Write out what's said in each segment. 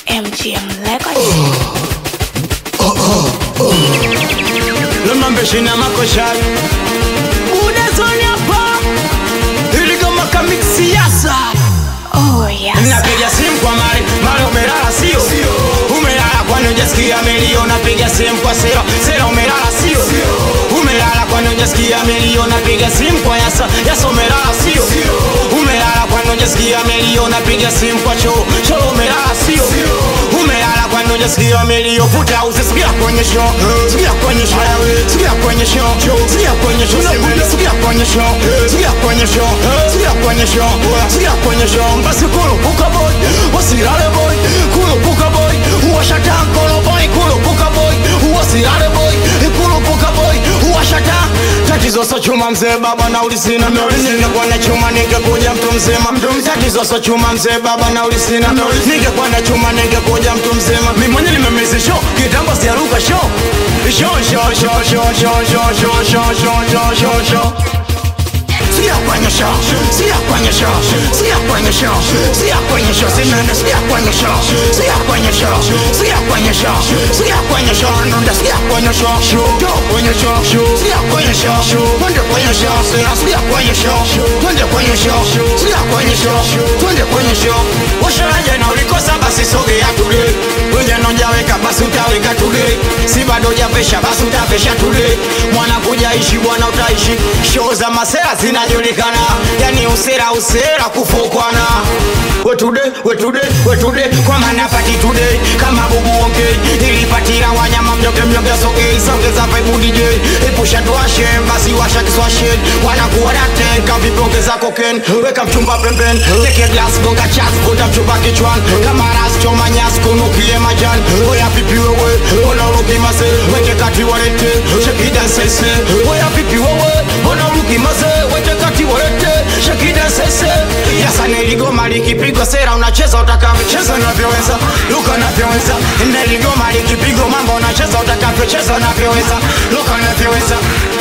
MGM Records. Lumambeshina makoshari Udazoni hapa Ili kama kamik siasa Oh yes. Napiga simu kwa mari Mari umelala sio Umelala kwani hujasikia milio Napiga simu kwa sera Sera umelala sio Umelala kwani hujasikia milio Napiga simu kwa yasa Yasa umelala sio Umelala kwani hujasikia milio Napiga simu kwa choo Choo umelala sio Umelala kwani hujasikia milio Futa usisikia kwenye show Sikia kwenye show Sikia kwenye show Sikia kwenye show Sikia kwenye show Sikia kwenye show Sikia kwenye show Sikia kwenye show Basi kurupuka boy Wasirare boy Kurupuka boy Uwashata kono boy Kurupuka boy Wasirare boy Kurupuka boy Uwashata Tatizo so chuma mzee baba na ulisina Ningekuwa na chuma ningekuja mtu mzima Tatizo so chuma mzee baba na ulisina Ningekuwa na chuma ningekuja mtu mzima Mimi mwenye nimemezi show Kitambo siaruka show Show show show show show show show show show show show show Sikia kwenye show, sikia kwenye show, sikia kwenye show, sikia kwenye show, sinende sikia kwenye show, sikia kwenye show, sikia kwenye show, sikia kwenye show, nunda sikia kwenye show, show kwenye show, sikia kwenye show, twende kwenye show, sina sikia kwenye show, twende kwenye show, sikia kwenye show, twende kwenye show. Usharaje na ulikosa basi sogea tule, wenye nojaweka basi utaweka tule, si bado javesha basi utavesha tule, mwana kuja ishi bwana utaishi, show za masera zinajulikana, yani usera usera kufukwana wetude wetude wetude kwa maana pati today kama bubu ongei ilipatira wanyama mjoge mjoge sogei songeza vibe DJ epusha tuashe basi washa kiswashe wanakuwa daten kavipongeza koken weka mchumba pembeni teke glass gonga chas vuta mchumba kichwan kama ras choma nyas kunukie majan oya pipi wewe ona uruki mase weke kati warete shekida sese oya pipi wewe ona uruki mase weke kati warete shekida sese yasa niligoma likipigwa sera unacheza utakavyocheza unavyoweza luka unavyoweza niligoma likipigwa mambo unacheza utakavyocheza unavyoweza luka unavyoweza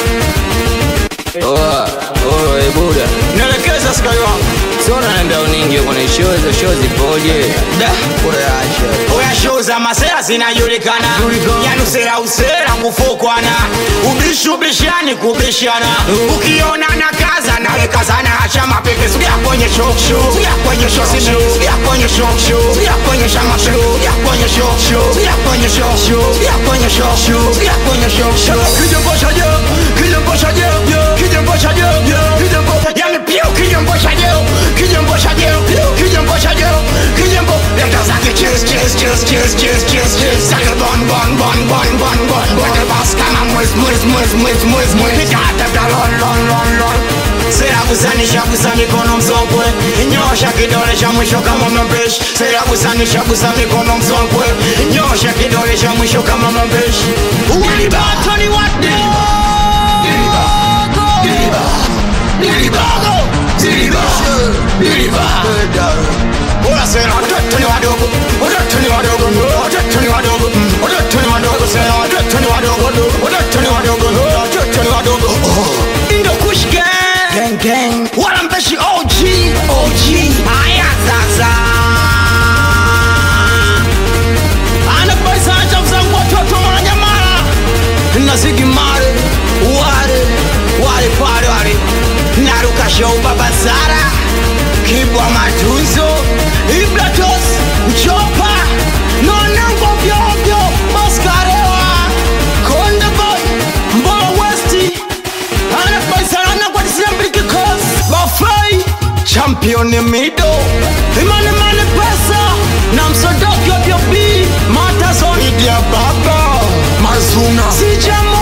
Oa, oa, e buda nielekeza skai wangu Sona naenda uningi kwenye show hizo show zipoje Da, kurasha oya show za masera zinajulikana yani usera usera kufukwana ubishi ubishani kubishana ukiona na kaza nawe kazana acha mapepe sugia kwenye show sugia kwenye show sime sugia kwenye show sugia kwenye shama show sugia kwenye show sugia kwenye show sugia kwenye show sugia kwenye show kije mbosha je kije mbosha je kije mbosha je kije mbosha yani pio kije mbosha je kije mbosha je kije mbosha je kije mbo leta zake cheers cheers cheers cheers cheers cheers cheers zake bon bon bon bon bon bon wete bas kama mwez mwez mwez mwez mwez mwez nikata da lon lon lon lon Sera kusanisha kusa mikono msokwe Nyosha kidole cha mwisho kama mabeshi Sera kusanisha kusa mikono msokwe Nyosha kidole cha mwisho kama mabeshi Ulibato ni wate Nilibago Nilibago Nilibago Ora sera watoto ni wadogo Watoto ni wadogo Watoto ni wadogo Watoto ni wadogo sera Watoto ni wadogo Watoto ni wadogo Watoto ni wadogo Indo kush gang Gang gang Wala mpeshi OG OG Aya sasa Anakubaisa acha mzangu watoto wananyamala Nazigi mare Wale Wale pale wale Naruka show baba Zara Kibwa matunzo Ibratos Mchopa Nonango vyovyo Maskarewa Konde boy Mbola Westi Anakubaisana kwa disembili kikos Bafai Champion mido Imane mane pesa Na msodoki wa B Matazoni Idia baba Mazuna Sijamo